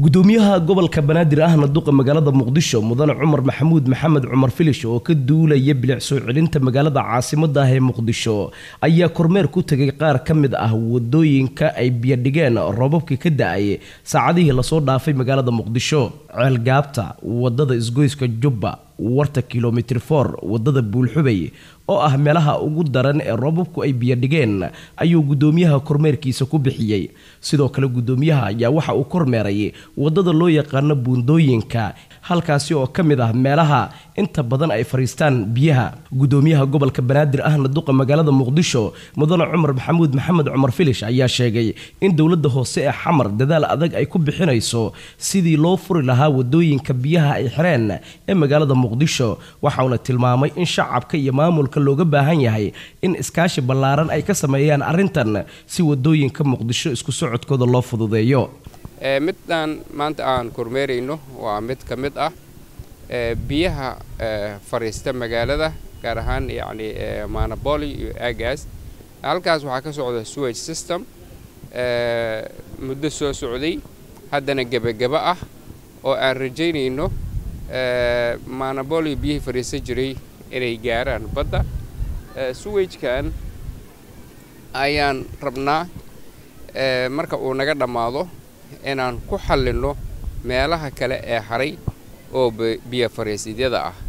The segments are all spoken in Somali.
gudoomiyaha gobolka banaadir ahna duqa magaalada muqdisho mudane cumar maxamuud maxamed cumar filish oo ka duulaya bilic soo celinta magaalada caasimada ah ee muqdisho ayaa kormeer ku tegay qaar ka mid ah wadooyinka ay biyodhigeen roobabkii ka da-ay saacadihii lasoo dhaafay magaalada muqdisho ceelgaabta wadada isgoyska jubba warta kilomitr for wadada buulxubay oo ah meelaha ugu daran ee roobabku ay biyodhigeen ayuu gudoomiyaha kormeerkiisa ku bixiyey sidoo kale gudoomiyaha ayaa waxa uu kormeeray wadada loo yaqaano buundooyinka halkaasi oo ka mid ah meelaha inta badan ay fariistaan biyaha gudoomiyaha gobolka banaadir ahna duqa magaalada muqdisho mudane cumar maxamuud maxamed cumar filish ayaa sheegay in dowlada hoose ee xamar dadaal adag ay ku bixinayso sidii loo furi lahaa wadooyinka biyaha ay xireen ee magaalada muqdisho waxauna tilmaamay in shacabka iyo maamulka looga baahan yahay in iskaashi ballaaran ay ka sameeyaan arrintan si wadooyinka muqdisho isku socodkooda loo fududeeyo midaan maanta aan kormeerayno waa mid ka mid ah biyaha fariista magaalada gaar ahaan yacni manaboli iyo agas halkaas waxaa ka socda sewage system muddo soo socday haddana gebagaba ah oo aan rajaynayno manaboli biyihii fariista jiray inay gaaraan badda suwagekan ayaan rabnaa marka uu naga dhammaado inaan ku xallinno meelaha kale ee haray oo biyo fariisidyada ah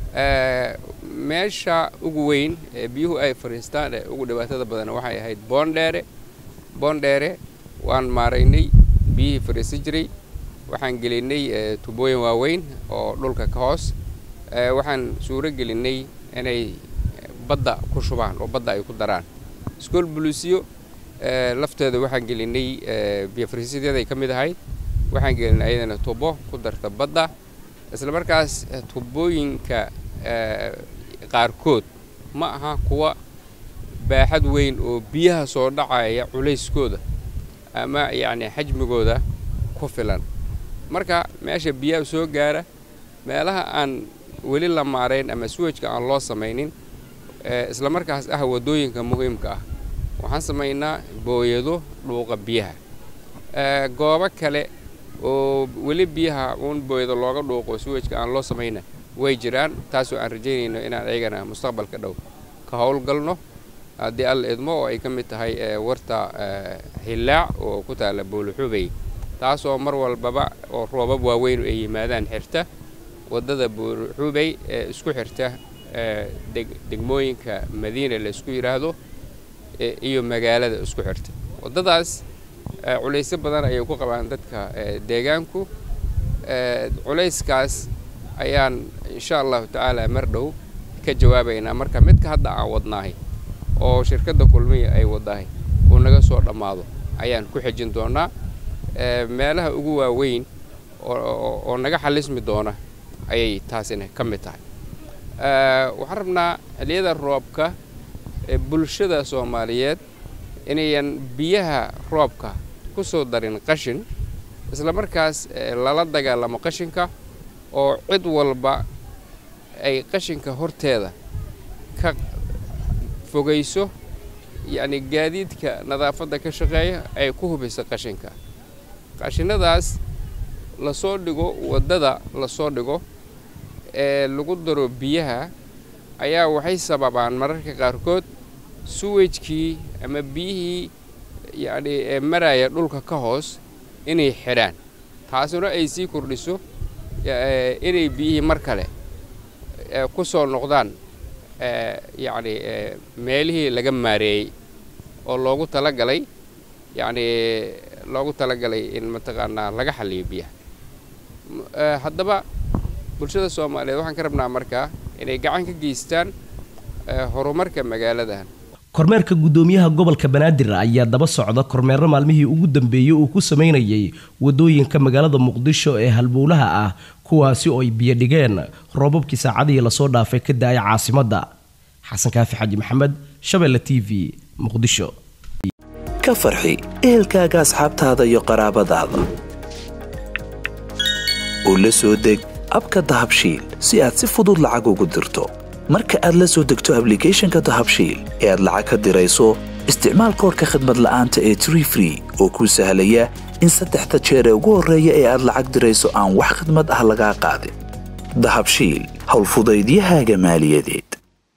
meesha ugu weyn ee biyuhu ay fariistaan ee ugu dhibaatada badan waxay ahayd boondheere boondheere waan maaraynay biyihii fariista jiray waxaan gelinay tubooyin waaweyn oo dhulka ka hoos waxaan suuro gelinay inay badda ku shubaan oo badda ay ku daraan school bulusiyo lafteeda waxaan gelinay biyofariisyaday ka mid ahayd waxaan gelinay ayadana tubo ku darta badda isla markaas tubooyinka qaarkood ma aha kuwa baaxad weyn oo biyaha soo dhacaya culayskooda ama yacni xajmigooda ku filan marka meesha biyaha soo gaara meelaha aan weli la maarayn ama suwajka aan loo samaynin isla markaas ah waddooyinka muhiimka ah waxaan samaynaa booyado dhuuqa biyaha goobo kale oo weli biyaha uun booyado looga dhuuqo suwajka aan loo samayna way jiraan taasoo aan rajaynayno inaan ayagana mustaqbalka dhow ka howlgalno haddii alla idmo oo ay ka mid tahay warta hillaac oo ku taalla buuluxubey taasoo mar walbaba oo roobab waaweyn ay yimaadaan xirta waddada buuluxubey ee isku xirta degmooyinka madiina laysku yidhaahdo iyo magaalada isku xirta waddadaas culaysyo badan ayay ku qabaan dadka deegaanku culayskaas ayaan insha allahu tacaala mar dhow ka jawaabaynaa marka midka hadda aan wadnaahay oo shirkadda kulmiya ay waddahay uu naga soo dhammaado ayaan ku xejin doonaa meelaha ugu waaweyn oo naga xalismi doona ayay taasina ka mid tahay waxaan rabnaa xilliyada roobka bulshada soomaaliyeed inayan biyaha roobka ku soo darin qashin isla markaas lala dagaalamo qashinka oo cid walba ay qashinka horteeda ka fogayso yacni gaadiidka nadaafadda ka shaqeeya ay ku hubayso qashinka qashinadaas lasoo dhigo waddada lasoo dhigo ee lagu daro biyaha ayaa waxay sababaan mararka qaarkood suwajkii ama biyihii yacni ee maraya dhulka ka hoos inay xidhaan taasuna ay sii kordhiso inay biyihii mar kale ku soo noqdaan yacni meelihii laga maareeyey oo loogu talagalay yacni loogu talagalay in mataqaanaa laga xalliyo biyaha haddaba bulshada soomaaliyeed waxaan ka rabnaa markaa inay gacan ka geystaan horumarka magaaladan kormeerka gudoomiyaha gobolka banaadir ayaa daba socda kormeero maalmihii ugu dambeeyey uu ku samaynayay wadooyinka magaalada muqdisho ee halbowlaha ah kuwaasi oo ay biyo dhigeen roobabkii saacadihii lasoo dhaafay ka da-ay caasimadda xasan kaafi xaji maxamed shabeelle t v muqdisho ka farxi ehelkaaga asxaabtaada iyo qaraabadaada oo la soo deg abka dahabshiil si aad si fudud lacag ugu dirto marka aad la soo degto ablicathonka dahabshiil ee aad lacag ka dirayso isticmaal koorka khadmad la'aanta ee tree free oo kuu sahlaya in saddexda jeer ee ugu horreeya ee aad lacag dirayso aan wax khidmad ah lagaa qaadin dahabshiil howlfudaydiyahaaga maaliyadeed